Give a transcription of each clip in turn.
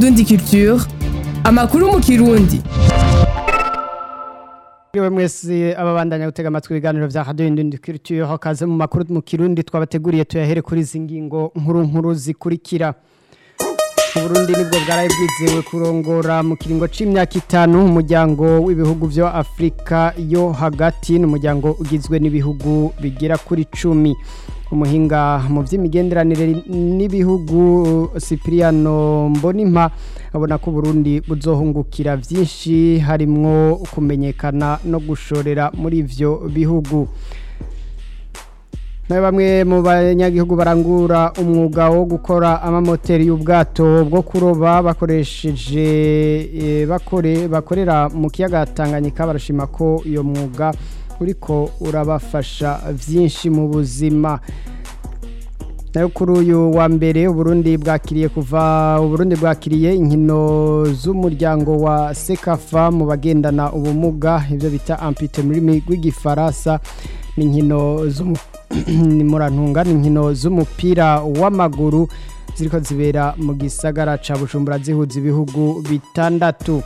Indundi Culture amakuru mu kirundi Mwe mwese ababandanya gutega amatwi ibiganiro vya Radio Indundi Culture kaze mu makuru mu kirundi twabateguriye tuyahere kuri zingingo nkuru nkuru zikurikira Burundi nibwo bwaraye bwizewe kurongora mu kiringo c'imyaka itanu umuryango w'ibihugu vyo Afrika yo hagati n'umuryango ugizwe n'ibihugu bigera kuri cumi umuhinga mu vy'imigenderanire n'ibihugu Cipriano Mbonimpa abona ko Burundi buzohungukira vyinshi harimwo kumenyekana no gushorera muri ivyo bihugu na bamwe mu banyagihugu barangura umwuga wo gukora amamoteri y'ubwato bwo kuroba bakoresheje e, bakore bakorera mu kiyaga Tanganyika barashima ko iyo mwuga uriko urabafasha vyinshi mu buzima nayo kuri uyu wa mbere uburundi bwakiriye kuva uburundi bwakiriye inkino z'umuryango wa sekafa mu bagendana ubumuga ibyo bita ampute muri rw'igifaransa n'inkino murantunga n'inkino z'umupira w'amaguru ziriko zibera mu gisagara ca bujumbura zihuza ibihugu bitandatu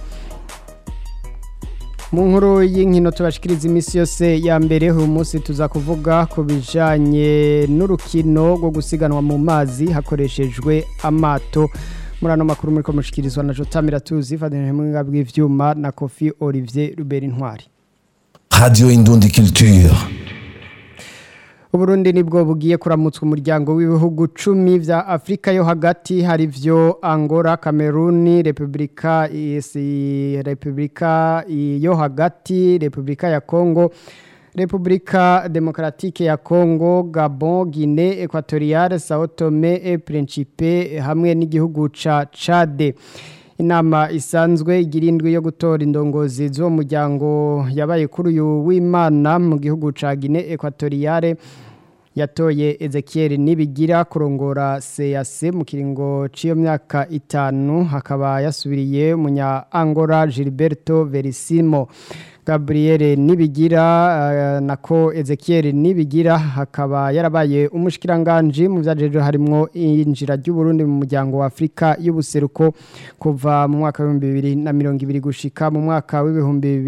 mu nkuru y'inkino tubashikiriza iminsi yose ya mbere uyu munsi tuza kuvuga ku bijyanye n'urukino rwo gusiganwa mu mazi hakoreshejwe amato muri ano makuru muri komushikirizwa na jota miratuzi ifatanyije mu bw'ibyuma bw'ibyuma na kofi olivier rubera intwari radiyo indundi culture Uburundi nibwo bugiye kuramutswa umuryango w'ibihugu cumi vya Afrika yo hagati hari vyo Angola, Cameroon, Republika isi Republika yo hagati, Republika ya Congo, Republika Demokratike ya Congo, Gabon, Guinée Equatoriale, Sao Tome et Principe hamwe n'igihugu ca Chad. inama isanzwe igirindwi yo gutora indongozi z'uwo muryango yabaye kuri uyu w'imana mu gihugu ca Guinée Equatoriale yatoye Ezekiel Nibigira kurongora CAC mu kiringo ciyo myaka itanu hakaba yasubiriye munya Angola Gilberto Verissimo Gabriel Nibigira uh, nako Ezekiel Nibigira hakaba yarabaye umushikiranganje mu vyajeje harimwo injira ry'u Burundi mu muryango wa Afrika y'ubuseruko kuva mu mwaka wa 2020 gushika mu mwaka wa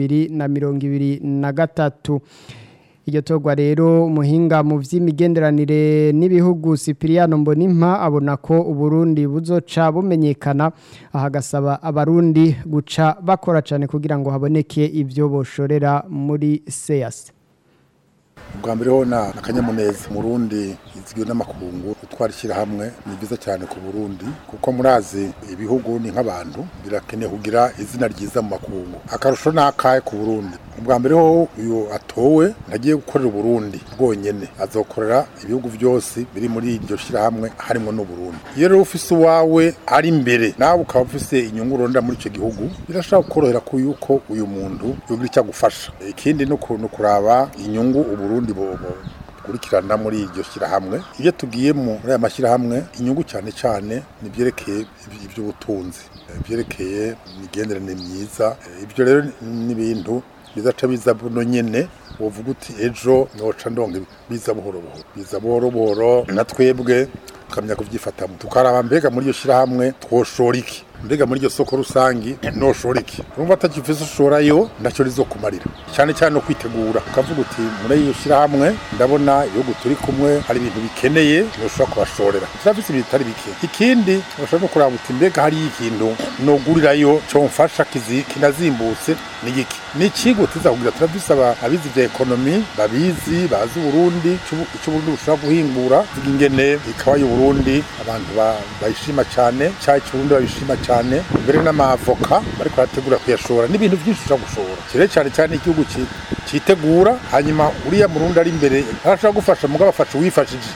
2023 iryo torwa rero umuhinga mu vy'imigenderanire n'ibihugu Cipriano Mbonimpa abona ko uburundi buzoca bumenyekana ahagasaba abarundi guca bakora cyane kugira ngo haboneke ivyo boshorera muri SEAS ubwa mbere ho na akanyamuneza murundi izwiwe n'amakungu utwara ishyirahamwe ni byiza cyane ku burundi kuko murazi ibihugu ni nk'abantu birakeneye kugira izina ryiza mu makungu akarusho ni akahe ku burundi ubwa mbere ho uyu atowe ntagiye gukorera uburundi bwonyene azokorera ibihugu byose biri muri iryo shyirahamwe harimo n'uburundi iyo rero ufise uwawe ari imbere nawe ukaba ufise inyungu urondera muri icyo gihugu birashobora kukorohera ko yuko uyu muntu yogira icyo agufasha ikindi ni ukuraba inyungu uburundi bukurikirana muri iryo shyirahamwe iyo tugiye muri aya mashyirahamwe inyungu cyane cyane ni ibyerekeye iby'ubutunzi ibyerekeye imigenderanire myiza ibyo rero ni ibintu bizaca biza buno nyene wovuga uti ejo noca ndonga biza buhoro buhoro biza buhoro buhoro na twebwe tukamenya kuvyifatamo tukaraba mbega muri iyo shyirahamwe twoshora iki mbega muri iryo soko rusangi noshora iki urumva atakifise ushorayo ntacyo rizokumarira cyane cyane no kwitegura ukavuga uti muri iyo shyirahamwe ndabona ibihugu turi kumwe hari ibintu bikeneye noshobora kubashorera turafise ibintu bitari bike ikindi urashobora no kuraba uti mbega hariyo ikintu nogurirayo comfasha kinazimbutse ni iki ni ikigo tuzakubwira turafise abizi vya ekonomi babizi bazi uburundi ico uburundi bushobora guhingura vuga ingene ikawa y'uburundi abantu bayishima cyane cyayi c'uburundi babishima cyane cyane mbere n'amavoka bariko barategura kuyashora n'ibintu byinshi ushobora gushora kire cyane cyane igihugu citegura hanyuma uriya murundi ari imbere arashobora gufasha mugabo afasha uwifashije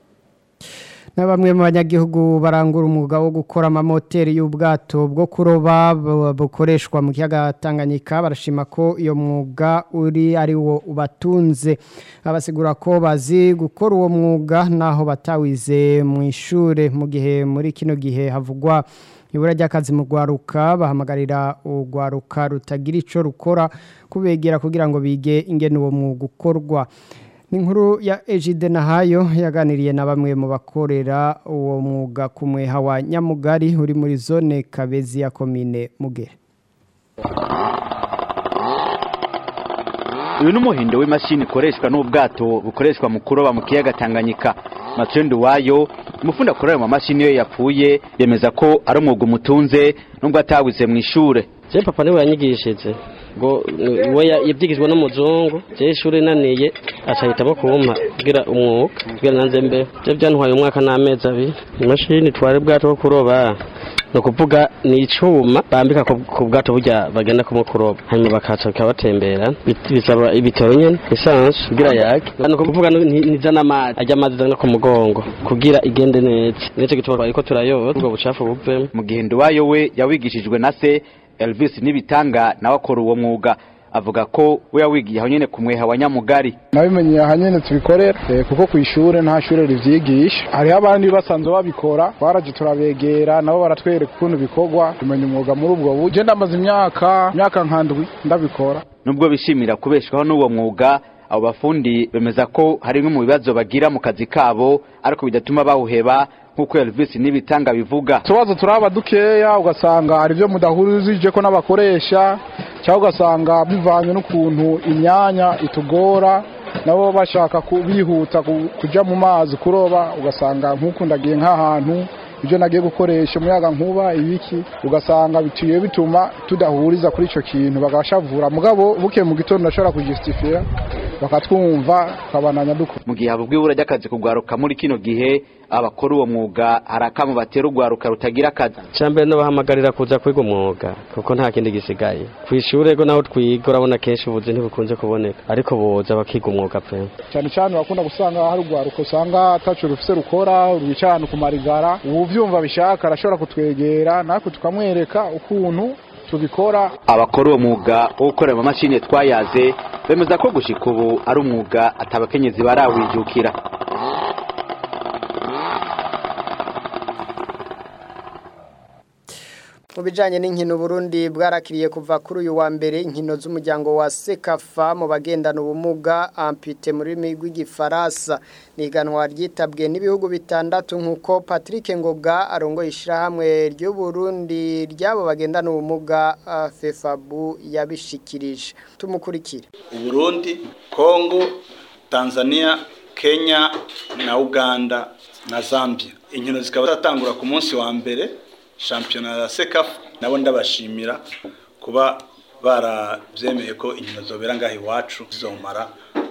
na bamwe mu banyagihugu barangura umwuga wo gukora amamoteri y'ubwato bwo kuroba bukoreshwa mu kiyaga Tanganyika barashima ko iyo mwuga uri ari wo ubatunze abasigura ko bazi gukora uwo mwuga naho batawize mu ishure mu gihe muri kino gihe havugwa ibura ry'akazi mu rwaruka bahamagarira urwaruka rutagira icyo rukora kubegera kugira ngo bige ingene uwo mwuga ukorwa inkuru ya Ejide Nahayo yaganiriye na bamwe mu bakorera uwo mwuga ku mweha wa Nyamugari uri muri zone Kabezi ya komine Mugere uyu ni umuhindo w'imashini ikoreshwa n'ubwato bukoreshwa mu kuroba mu kiyaga Tanganyika Matendo wayo umufundi akorera mu mashini iyo yapfuye yemeza ko ari umwuga umutunze nubwo atawize mu ishure je papa niwe yanyigishije ngo we yabyigishwa n'umuzungu je ishuri naniye acahitamo kumpa kugira umwuga kugira nanze mbe je byantwaye umwaka n'amezi abiri imashini twari bwato bwo kuroba ni ukuvuga ni icuma bambika ku bwato burya bagenda kumwe kuroba hanyuma bakaca bikabatembera bisaba ibitoro nyene esanse kugira yake ni ukuvuga nizana amazi ajya amazi azana ku mugongo kugira igende neza nico gituma twariko turayoza ubwo bucafu buvemo mu gihe nduwayo we yawigishijwe na se Elvis Nibitanga nawe akora uwo mwuga avuga ko we yawigiye aho nyene ku mweha wa Nyamugari nabimenye aha nyene tubikorera kuko ku ishure nta shure rivyigisha hariho abandi basanzwe babikora twaraje turabegera nabo baratwereka ukuntu bikorwa tumenya umwuga muri ubwo buryo ndamaze imyaka imyaka nkandwi ndabikora nubwo bishimira kubeshwaho n'uwo mwuga abo bafundi bemeza ko hari bimwe mu bibazo bagira mu kazi kabo ariko bidatuma bawuheba nk'uko Elvis Nibitanga bivuga tubazo turaba dukeya ugasanga hari ibyo mudahurije ko n'abakoresha cyangwa ugasanga bivanye n'ukuntu imyanya itugora nabo bashaka bihuta kujya mu mazi kuroba ugasanga nk'ukundagiye nk'ahantu ibyo nagiye gukoresha umuyaga nkuba ibiki ugasanga bituye bituma tudahuriza kuri icyo kintu bagashavura mugabo buke mu gitondo ndashobora kujustifira bakatwumva tukabananya dukora mu gihe havugwa ibura ry'akazi kugwaruka muri kino gihe abakora uwo mwuga hari akamu batera urwaruka rutagira akazi cyambere n'abahamagarira kuza kwiga umwuga kuko nta kindi gisigaye ku ishuri ego naho twiga urabona kenshi ubuzi ntibukunze kuboneka ariko boza bakiga umwuga pe cyane cyane bakunda gusanga hari urwaruka usanga atacu rufise rukora rwica ahantu ku marigara uwuvyumva bishaka arashobora kutwegera natwe tukamwereka ukuntu tubikora abakora uwo mwuga wo gukorera amamashini twayaze bemeza ko gushika ubu ari umwuga atabakenyezi barawijukira mu bijyanye n'inkino Burundi bwarakiriye kuva kuri uyu wa mbere inkino z'umuryango wa sekafa mu bagendana ubumuga ampute mu rurimi rw'igifaransa ni iganwa ryitabwe n'ibihugu bitandatu nk'uko patrick ngoga arongoye ishyirahamwe ry'uburundi ry'abo bagendana ubumuga fefabu yabishikirije tumukurikire uburundi kongo tanzania kenya na uganda na zambia inkino zikaba zatangura ku munsi wa mbere shampiyona ya sekafu nabo ndabashimira kuba barabyemeye ko inkino zobera ngaho iwacu zizomara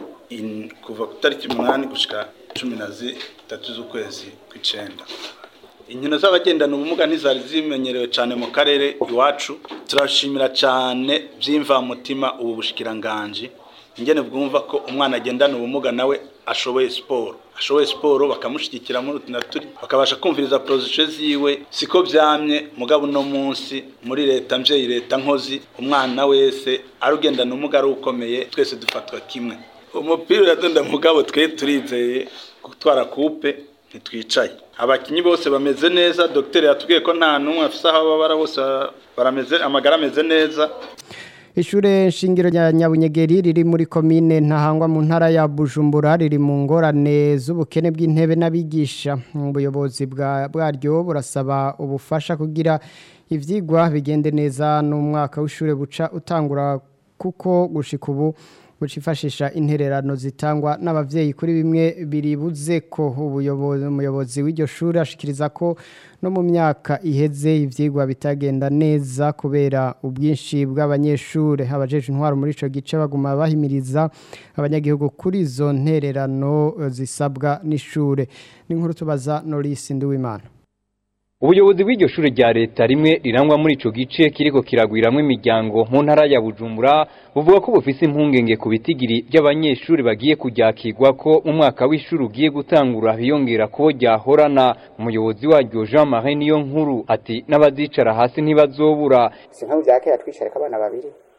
kuva ku itariki umunani gushyika cumi na zitatu z'ukwezi kw'icyenda inkino z'abagendana ubumuga ntizari zimenyerewe cyane mu karere iwacu turashimira cyane by'imvamutima ubu bushikiranganji ingene bwumva ko umwana agendana ubumuga nawe ashoboye siporo ashoboye siporo bakamushyigikira muri utu na turi bakabasha kumviriza porozisiyo ziwe siko byamye mugabo uno munsi muri leta mbyeyi leta nkozi umwana wese ari ugendana ubumuga ari ukomeye twese dufatwa kimwe umupira uradunda mugabo twe turizeye gutwara kupe ntitwicaye abakinnyi bose bameze neza dogiteri yatubwiye ko nta n'umwe afite aho babara bose barameze amagara ameze neza ishure shingiro rya nyabunyegeri riri muri komine ntahangwa mu ntara ya bujumbura riri mu ngorane z'ubukene bw'intebe n'abigisha ubuyobozi bwaryo burasaba ubufasha kugira ibyigwa bigende neza n'umwaka w'ishuri buca utangura kuko gushika ubu bucifashisha intererano zitangwa n'abavyeyi kuri bimwe biribuze ko umuyobozi w'iryo shuri ashikiriza ko no mu myaka iheze ivyigwa bitagenda neza kubera ubwinshi bw'abanyeshure abajeje intwaro muri ico gice baguma bahimiriza abanyagihugu kuri izo ntererano zisabwa n'ishure n'inkuru tubaza Norisi Nduwimana ubuyobozi bw'iryo shuri rya leta rimwe rirangwa muri ico gice kiriko kiragwiramwo imiryango mu ntara ya bujumbura buvuga ko bufise impungenge ku bitigiri by'abanyeshuri bagiye kuryakirwa ko mu mwaka w'ishuri ugiye gutangura biyongera ko ryahorana umuyobozi waryo jean marie niyo nkuru ati n'abazicara hasi ntibazobura si nk'aho bya kera twicarika abana babiri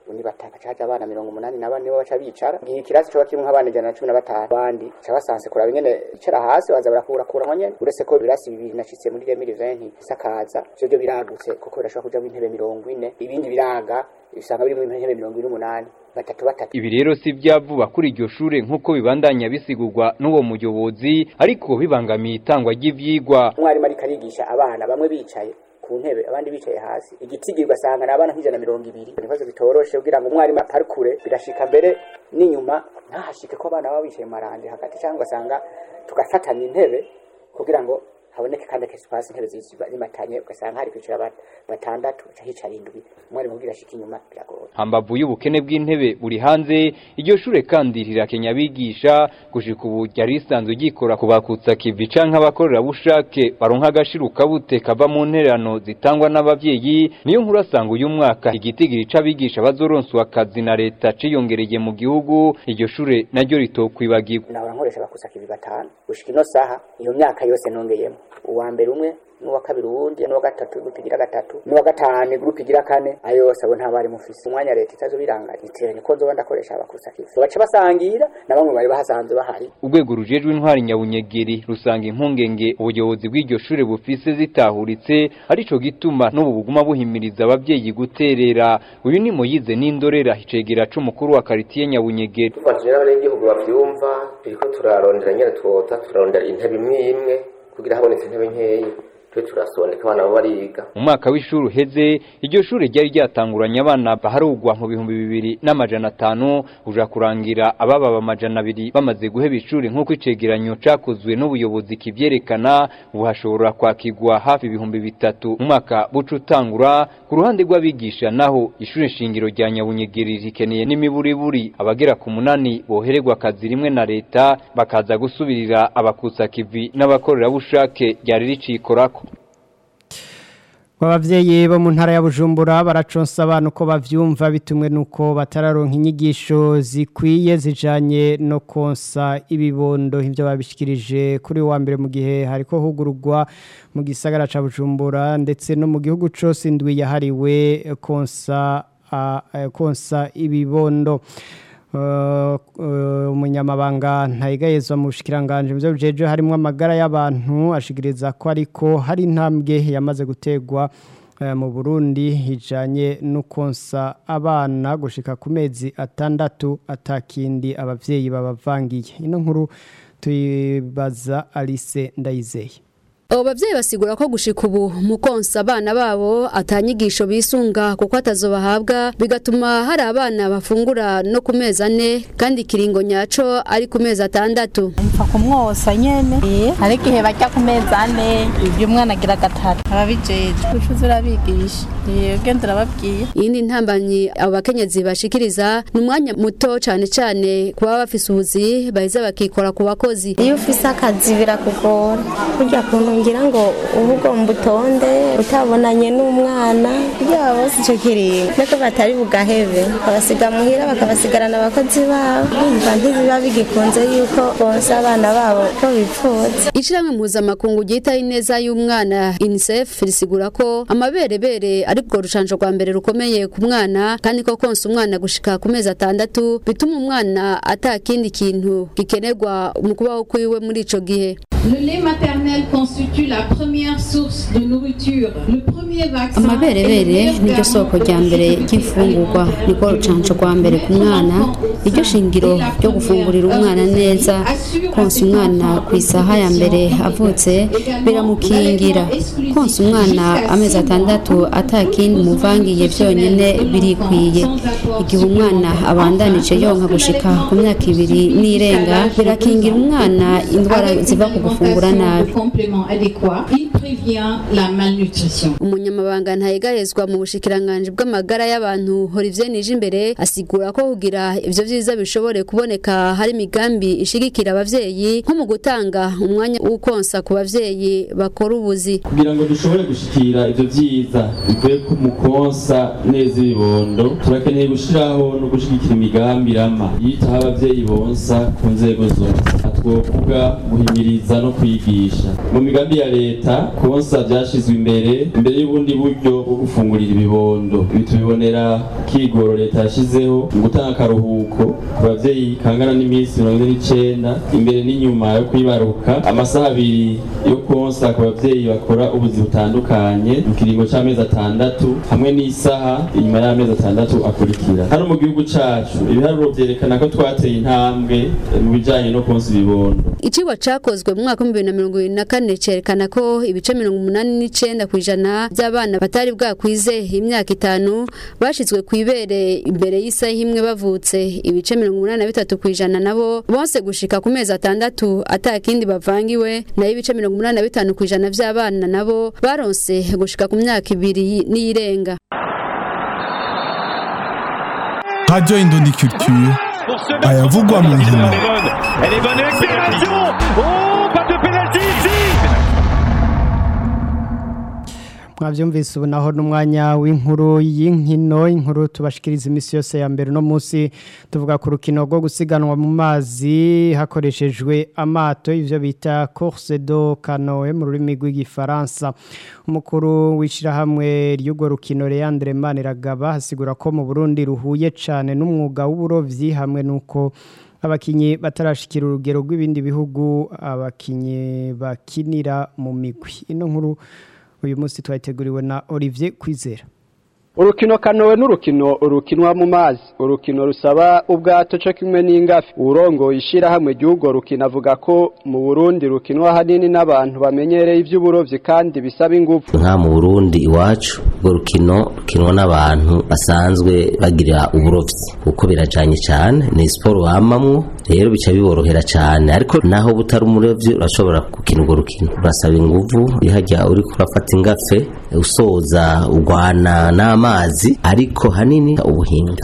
undi bataka caje abana mirongo umunani na bane bo baca bicara igihe ikirasi coba kirimwo abana ijana na cumi na batanu abandi ca basanse kuraba ingene bicara hasi baza barakurakuranwa nyene uretse ko ibirasi bibiri nashitse muri remiri venti isakaza ivyo vyo biragutse kuko birashobora kujamwo intebe mirongo ine ibindi biraga usanga birimwo intebe mirongo ine n'umunani batatu batatu ibi rero si vyavuba kuri iryo shure nk'uko bibandanya bisigurwa n'uwo muyobozi ariko bibangamiye itangwa ry'ivyigwa umwarimu ariko arigisha abana bamwe bicaye ku ntebe abandi bicaye hasi igitigi ugasanga ni abana nk'ijana mirongo ibiri ibibazo bitoroshe kugira ngo umwarimu aparikure birashika mbere n'inyuma ntahashike ko abana baba bicaye mu marande hagati cyangwa ugasanga tugafatanya intebe kugira ngo haboneke kandi akesipasi intebe zimatanye ugasanga hari kwicara bat- batandatu uca hicara indwi umwarimu kugira ashike inyuma biragoye hambavu y'ubukene bw'intebe buri hanze iryo shure kandi rirakenya abigisha gushika ubu ryari risanzwe ryikora ku bakutsa kivi canke abakorerabushake baronka agashiruka bute kava mu ntererano zitangwa n'abavyeyi niyo nkuru asanga uyu mwaka igitigiri c'abigisha bazoronswa akazi na leta ciyongereye mu gihugu iryo shure naryo ritokwibagirwa nahora nkoresha abakusakivi batanu gushika ino saha iyo myaka yose nongeyemo uwa mbere umwe n'uwa kabiri uwundi n'uwa gatatu gurupe igira gatatu n'uwa gatanu gurupe igira kane ayo yose abo nta bari mufise umwanya leta itazo biranganya iteranye ko nzoba ndakoresha abakusakivi baca basangira na bamwe bari bahasanzwe bahari urwego rujejwe intwari nyabunyegeri rusanga impungenge ubuyobozi bw'iryo shure bufise zitahuritse arico gituma n'ubu buguma buhimiriza abavyeyi guterera uyu ni moyize n'indorera icegera c'umukuru wa karitiye nyabunyegeri tufatanyije n'abanyagihugu bavyumva turiko turarondera nyene twota turarondera intebe imwe imwe kugira habonetse intebe nkeyi tube turasondeka abana baba bariga mu mwaka w'ishuri uheze iryo shure ryari ryatanguranye abana baharugwa mu bihumbi bibiri n'amajana atanu uja kurangira ababa amajana abiri bamaze guheba ishuri nk'uko icegeranyo cakozwe n'ubuyobozi kivyerekana ubu hashobora kwakirwa hafi ibihumbi bitatu mu mwaka buca utangura ku ruhande rw'abigisha naho ishure shingiro rya nyabunyegeri rikeneye n'imiburiburi abagera ku munani bohererwa akazi rimwe na leta bakaza gusubirira abakutsa kivi n'abakorerabushake ryari ricikorako abavyeyi bo mu ntara ya Bujumbura baraconsa abantu ko bavyumva bitumwe nuko batararonka inyigisho zikwiye zijanye no konsa ibibondo ivyo babishikirije kuri wa mbere mu gihe hariko hugurugwa mu gisagara ca Bujumbura ndetse no mu gihugu cose indwi yahariwe konsa a- eh, konsa ibibondo Uh, uh, umunyamabanga ntayigayezwa mu bushikiranganje mu byo bijeje harimo amagara y'abantu ashigiriza ko ariko hari intambwe yamaze gutegwa uh, mu Burundi hijanye no konsa abana gushika ku mezi atandatu atakindi abavyeyi babavangiye ino nkuru tuyibaza Alice Ndayizeye abo babyeyi basigura ko gushika ubu mu konsa abana babo atanyigisho bisunga kuko atazobahabwa bigatuma hari abana bafungura no ku mezi ane kandi ikiringo nyaco ari ku mezi atandatu mpfa kumwosa nyene hari igihe bajya ku mezi ane ibyo umwana agira gatatu ababijeje ushuze urabigisha ugenda urababwiye iyindi ntambanyi abo bakenyezi bashikiriza ni umwanya muto cane cane kuba bafise ubuzi baheza bakikora ku bakozi iyo ufise akazi birakugora burya kuntu ngira ngo uba ugomba utonde utabonanye n'umwana kugira bose icyo kiringo nuko batari bugahebe bakabasiga muhira bakabasigarana abakozi babo bumva ntibiba bigikunze yuko bonsa abana babo ko bipfuza Ishirahamwe mpuzamakungu ryitaho ineza y'umwana UNICEF risigura ko amaberebere ari bwo rucanco rwa mbere rukomeye ku mwana kandi ko konsa umwana gushika ku mezi atandatu bituma umwana atakindi kintu gikenerwa mu kubaho kwiwe muri ico gihe Le lait maternel constitue la première source de nourriture, le premier vaccin. amaberebere niryo soko rya mbere ry'imfungurwa niko rucanco rwa mbere ku mwana iryo shingiro ryo gufungurira umwana neza konsa umwana ku isaha ya mbere avutse biramukingira konsa umwana amezi atandatu atakindi muvangiye byonyine birikwiye igihe umwana abandanije yonka gushika ku myaka ibiri n'irenga birakingira umwana indwara ziva ku gufungura nabi complément adéquat, il prévient la malnutrition. umunyamabanga ntayegayezwa mu bushikiranganji bw'amagara y'abantu Olivier Nijimbere asigura ko kugira ivyo vyiza bishobore kuboneka hari imigambi ishigikira abavyeyi nko mu gutanga umwanya w'ukonsa ku bavyeyi bakora ubuzi kugira ngo dushobore gushikira ivyo vyiza bivuye ku mukonsa neza ibibondo turakeneye gushiraho no gushigikira imigambi irama yitaho abavyeyi bonsa ku nzego zose twovuga guhimiriza no kwigisha mu migambi ya leta konsa byashizwe imbere imbere y'ubundi buryo bwo gufungurira ibibondo ibi tubibonera kigoro leta yashizeho mu gutanga akaruhuko ku bavyeyi kangana n'iminsi mirongo ine n'icenda imbere n'inyuma yo kwibaruka amasaha abiri yo konsa ku bavyeyi bakora ubuzi butandukanye mu kiringo c'amezi atandatu hamwe n'isaha inyuma y'amezi atandatu akurikira hano mu gihugu cacu ibiharuro vyerekana ko twateye intambwe eh, mu bijanye no konsa ibibondo Icigwa cakozwe mu mwaka wa 2024 cerekana ko ibice 89 kw'ijana by'abana batari bwakwize imyaka itanu bashizwe ku ibere imbere y'isaha imwe bavutse ibice 83 kw'ijana nabo bose gushika ku mezi atandatu atakindi bavangiwe nayo ibice 85 kw'ijana by'abana nabo baronse gushika ku myaka ibiri n'irenga Radio Indondi Culture ayavugwa mu nkino Elle est bonne accélération Oh, pas de pénalty ici mwabyumvise ubu naho n'umwanya w'inkuru y'inkino inkuru tubashikiriza iminsi yose ya mbere uno munsi tuvuga ku rukino rwo gusiganwa mu mazi hakoreshejwe amato ivyo bita course do canoe mu rurimi rw'igifaransa umukuru w'ishyirahamwe ry'urwo rukino Leandre Maniragaba hasigura ko mu Burundi ruhuye cane n'umwuga w'uburovyi hamwe nuko abakinyi batarashikira urugero rw'ibindi bihugu abakinyi bakinira mu migwi ino nkuru uyu munsi twateguriwe na Olivier Kwizera urukino kanowe n'urukino rukinwa mu mazi urukino rusaba ubwato cyo kimwe n'ingafi urongoye ishyirahamwe ry'urwo rukino avuga ko mu burundi rukinwa hanini n'abantu bamenyereye iby'uburovyi kandi bisaba ingufu nka mu burundi iwacu urwo rukino rukinwa n'abantu basanzwe bagira uburovyi kuko birajanye cyane ni siporo bamamwo rero bica biborohera cyane ariko naho butari umurovyi urashobora gukina urwo rukino urasaba inguvu ihajya uriko urafata ingafe usoza urwana n'amazi ariko hanini ubuhinga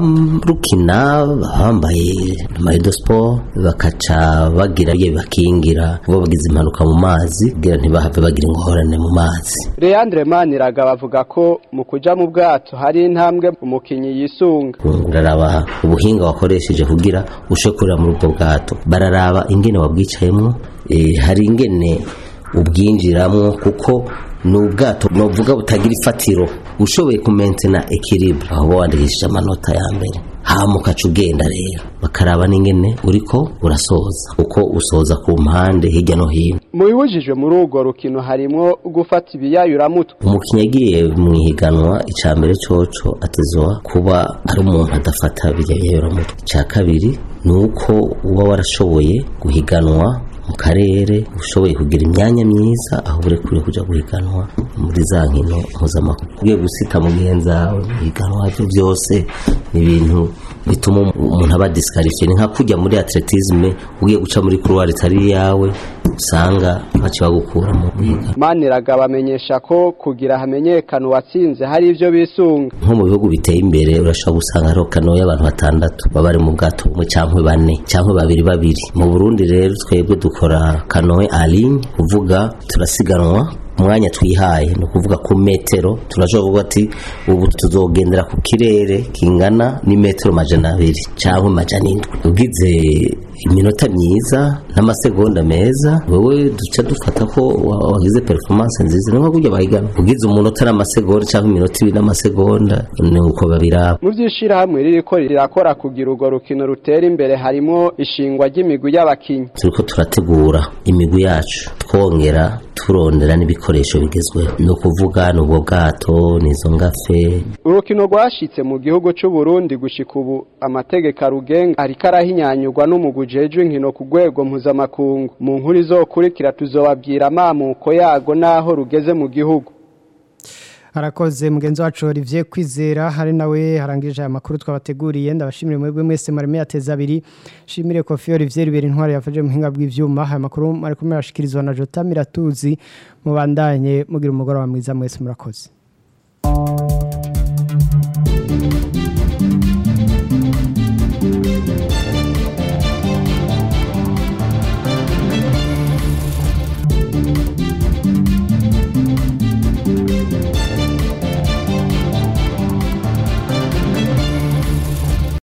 abarukina bambaye mayido siporo bakaca bagira ibyo bibakingira kuba bagize impanuka mu mazi kugira ntibahave bagira ingorane mu mazi Leandre Maniraga bavuga ko mu kuja mu bwato hari intambwe umukinyi yisunga uraraba ubuhinga wakoresheje kugira ushe kurira muri ubwo bwato bararaba ingene wabwicayemwo eh, hari ingene ubwinjiramwo kuko ni ubwato novuga butagira ifatiro ushoboye kumentena ekilibre aho uba wandikishije amanota ya mbere hama ukaca ugenda rero bakaraba n'ingene uriko urasoza uko usoza ku mpande hirya no hino mu bibujijwe muri urwo rukino harimwo gufata ibiyayuramutwe umukinnyi agiye mu ihiganwa icya mbere coco atezwa kuba ari umuntu adafata ibiyayuramutwe icya kabiri ni uko uba warashoboye guhiganwa mu karere ushoboye kugira imyanya myiza aho urekuriye kujya guhiganwa muri za nkino mpuzamahanga ugiye gusita mugenzi wawe mu higanwa byo byose ni ibintu bituma umuntu aba disikarifiye ni nka kujya muri atletisme ugiye guca muri kuruwari itari iyawe usanga baca bagukura mu higanwa Maniraga bamenyesha ko kugira hamenyekana uwatsinze hari ivyo bisunga nko mu bihugu biteye imbere urashobora gusanga hariho kano y'abantu batandatu baba bari mu bwato bumwe cyangwa bane cyangwa babiri babiri mu burundi rero twebwe dukora kanoe aline kuvuga turasiganwa umwanya twihaye ni ukuvuga ku metero turashobora kuvuga ati ubu tuzogendera ku kirere kingana n'imetero majana abiri cyangwa majana indwi ugize iminota myiza n'amasegonda meza wowe duca dufata ko wa- wagize performance nziza ni nko kujya bahigana ugize umunota n'amasegonda cyangwa iminota ibiri n'amasegonda ni uko babiraba mu vy'ishirahamwe ririko rirakora kugira urwo rukino rutera imbere harimo ishingwa ry'imigwi y'abakinyi turiko turategura imigwi yacu twongera turondera n'ibikoresho bigezweho ni ukuvuga ni ubwo bwato n'izo ngafe urukino rwashitse mu gihugu c'u Burundi gushika ubu amategeko arugenga ariko arahinyanyurwa n'umugwi ujejwe inkino ku rwego mpuzamakungu mu nkuru izokurikira tuzobabwira amamuko yago n'aho rugeze mu gihugu harakoze mugenzi wacu Olivier Kwizera hari nawe harangije aya makuru twabateguriye ndabashimire mwebwe mwese marime yateza abiri shimire Kofi Olivier Bibiri intwari yafaje mu hinga bw'ivyuma aya makuru ari kumwe arashikirizwa na Jota Miratuzi mubandanye mugira umugoroba mwiza mwese murakoze